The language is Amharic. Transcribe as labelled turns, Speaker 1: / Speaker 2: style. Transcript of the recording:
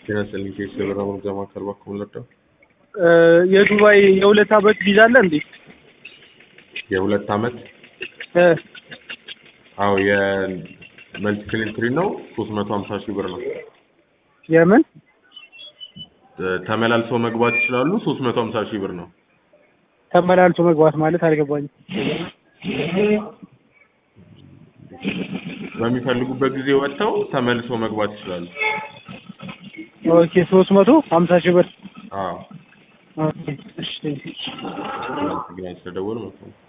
Speaker 1: ጤና ይስጥልኝ ኬስ የበራ መርጃ ማዕከል እባክዎ ምን ልርዳው?
Speaker 2: የዱባይ የሁለት አመት ቪዛ አለ እንዴ?
Speaker 1: የሁለት አመት
Speaker 2: እ
Speaker 1: አዎ የመልቲፕል ኢንትሪ ነው ሶስት መቶ ሀምሳ ሺህ ብር ነው
Speaker 2: የምን
Speaker 1: እ ተመላልሰው መግባት ይችላሉ ሶስት መቶ ሀምሳ ሺህ ብር ነው
Speaker 2: ተመላልሶ መግባት ማለት አልገባኝም።
Speaker 1: በሚፈልጉበት ጊዜ ወጥተው ተመልሰው መግባት ይችላሉ
Speaker 2: ኦኬ ሶስት መቶ ሀምሳ ሺህ ብር
Speaker 1: አዎ
Speaker 2: ኦኬ እሺ
Speaker 1: ግራ ስለደወሉ መሰለኝ